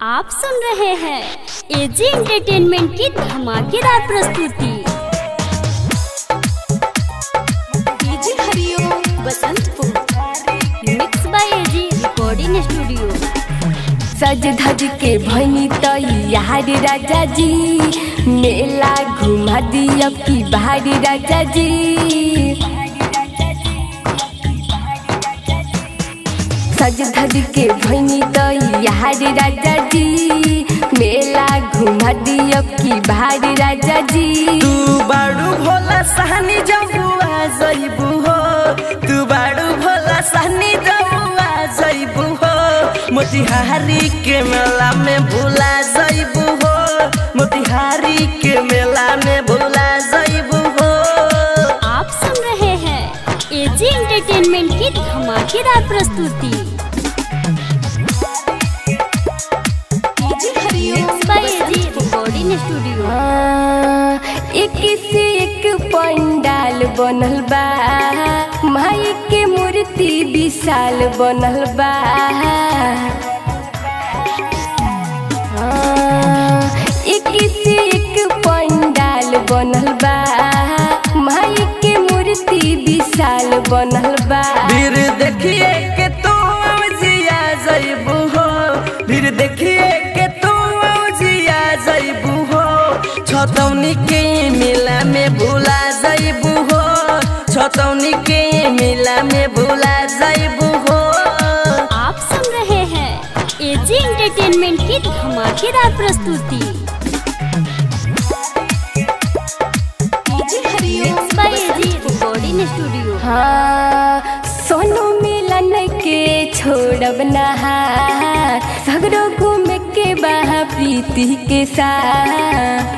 आप सुन रहे हैं एजी एंटरटेनमेंट की धमाकेदार प्रस्तुति DJ Hariom Basantpur mix by AG recording studio सज धज के भैनी तैयार राजा जी मेला घुमा दिया की बाहरी राजा जी सज धज के भैनी तैयार राजा जी मेला घुमा दिया की बाहरी राजा जी तू बाड़ू भोला सहनी जबुआ जइबू हो तू बाड़ू भोला सहनी जबुआ जइबू हो मोतिहारी के मेला में भूला जइबू हो मोतिहारी के मेला में भूला जइबू हो आप सुन रहे हैं एजी एंटरटेनमेंट की धमाकेदार प्रस्तुति mix by AG recording studio हाँ, एक से एक पंडाल बनल बा माई के मूर्ति विशाल बनल बा हाँ, एक से एक पंडाल बनल बा माई के मूर्ति विशाल बनल बा फिर देखिए के तू जिया जइबू हो फिर देखिए के तू जिया जइबू हो छतौनी के मेला में भूला जइबू हो छतौनी के मेला में भूला जइबू हो आप सुन रहे हैं एजी एंटरटेनमेंट की धमाकेदार प्रस्तुति mix by AG recording studio हाँ सोनू मिलन के छोड़ब नहा सगरो घूम के बहा प्रीति के साथ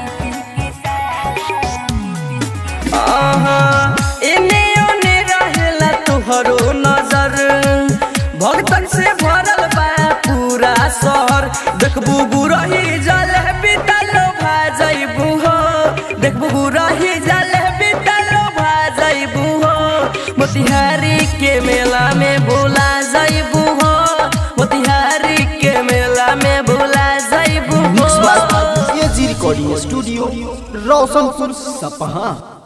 आहा, एने ओने रहेला तुहरो नजर भक्तन से भरल बा पूरा शहर देखबू गुरही जल बितलो भा जइबू हो देखबू गुरही जल बितलो भा जइबू हो मोतिहारी के मेला में भूला जइबू हो मोतिहारी के मेला में भूला जइबू मिक्स हो by AG recording studio Roshanpur सपहा